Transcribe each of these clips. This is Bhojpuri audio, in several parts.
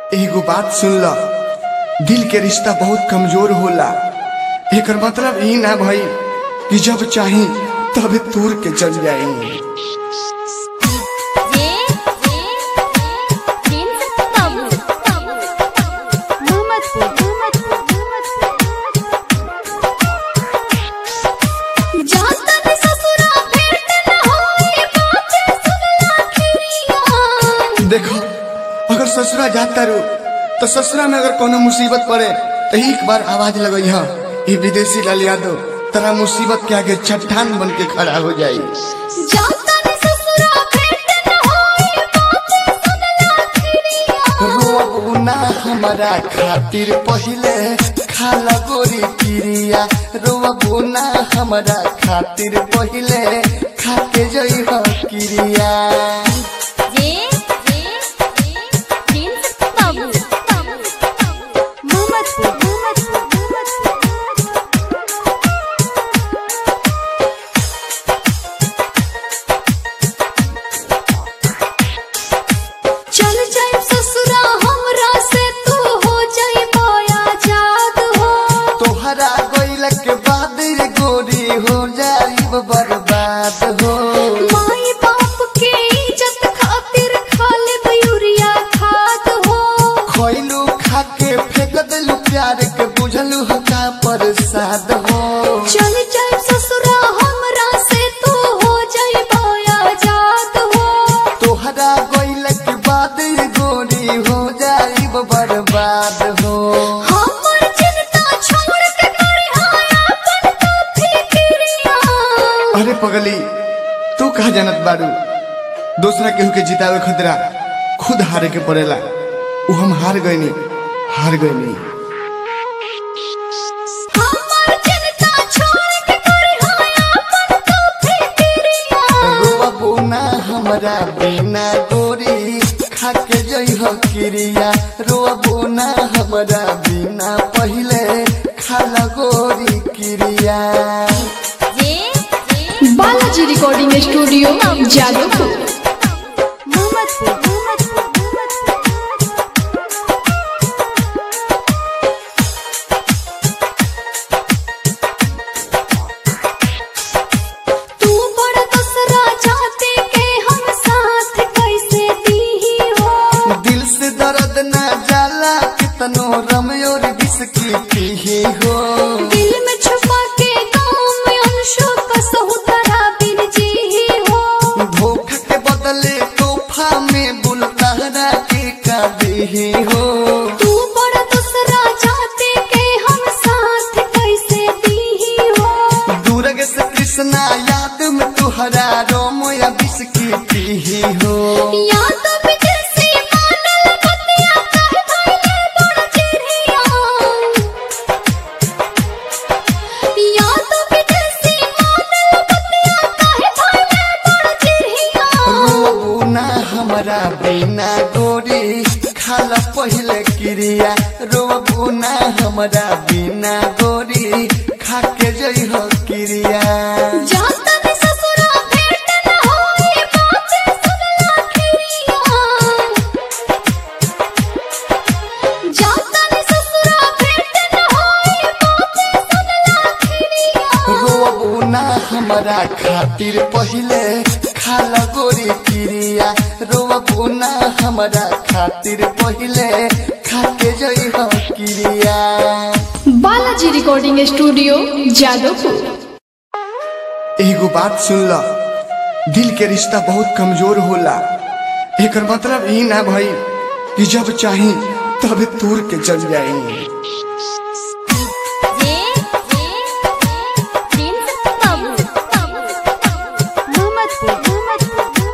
एगो बात सुन ल दिल के रिश्ता बहुत कमजोर होला एकर मतलब ई ना भई कि जब चाही तब तोड़ के चल जाई ये ये प्रिंस बाबू मोहम्मदपुर जाता ने ससुरा भेंट न होई बातें सुनला खिरिया देखो अगर ससुरा जाता रो तो ससुरा में अगर कोनो मुसीबत पड़े तो एक बार आवाज लगई हा ये विदेशी लाल यादव तेरा मुसीबत के आगे चट्टान बन के खड़ा हो जाई जाता ने ससुरा भेंट न होई बातें सुनला खिरिया रोना हमारा खातिर पहिले खाला गोरी पिरिया रोना हमारा खातिर पहिले खाके जई हो किरिया ये ये प्रिंस बाबू मोहम्मदपुर चल जाए ससुरा हमरा से तू हो जाए माया जाद हो तोहरा गइल के बाद रे गोरी हो जाई बर्बाद हो माई बाप के इज्जत खातिर खाले बयूरिया खाद हो खइलू खाके फेंक देलू प्यार के बुझलू हो का प्रसाद हो चल जाए ससुरा हमरा से तू हो जाए माया जाद हो तोहरा गइल के बाद रे गोरी हो जाई बर्बाद हो हमर चिंता छोड़ के करे हाया अपन तो फिक्रिया अरे पगली तू कहा जानत बारू दूसरा केहू के जितावे खतरा खुद हारे के पड़ेला उ हम हार गईनी हार गईनी हमर चिंता छोड़ के करे हाया अपन तो फिक्रिया रोवा बोना हमरा बिना गोरी खाके जई हो किरिया रोवा बोना हमरा बिना पहिले खाला गोरी किरिया ये बालाजी रिकॉर्डिंग स्टूडियो जादवपुर मोहम्मदपुर तू बड़ा दूसरा चाहते के हम साथ कैसे दी हो दिल से दर्द ना जाला कितनो रमयोर बिस्की पीही हो दिल में छुपा के गाँव में अंशों का सहुतरा बिन जी ही हो धोखा के बदले तोहफा में बुलतारा के का देही हो तू बड़ा दूसरा चाहते के हम साथ कैसे दी हो दूरग से कृष्णा याद में तुहरा रोम या बिस्की पीही हो या तो विदेशी मानल बतिया कहे भइले बड़ चिड़िया या तो विदेशी मानल बतिया कहे भइले बड़ चिड़िया रोना हमरा बिना गोरी खाला पहिले क्रिया रोना हमरा बिना गोरी खाके जई हो क्रिया जाता ने ससुरा भेंट न होई बातें सुनला खिरिया जाता ने ससुरा भेंट न होई बातें सुनला खिरिया रोना हमरा खातिर पहिले खाला गोरी क्रिया रोना हमरा खातिर पहिले खाके जई हो क्रिया बालाजी रिकॉर्डिंग स्टूडियो जादवपुर एगो बात सुन ल दिल के रिश्ता बहुत कमजोर होला एकर मतलब ई ना भई कि जब चाही तब तोड़ के चल जाई ये ये प्रिंस बाबू मोहम्मदपुर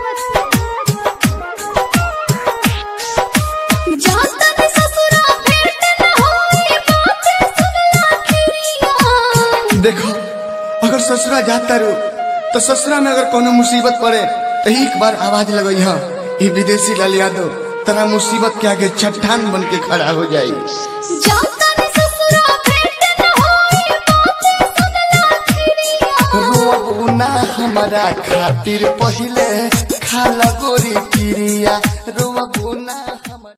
जाता ने ससुरा भेंट न होई बातें सुनला खिरिया देखो अगर ससुरा जाता रो तो ससुरा में अगर कोनो मुसीबत पड़े तो एक बार आवाज लगई हा ये विदेशी लाल यादव तेरा मुसीबत के आगे चट्टान बन के खड़ा हो जाई जाता ने ससुरा भेंट न होई बातें सुनला खिरिया रोना हमारा खातिर पहिले खाला गोरी पिरिया रोना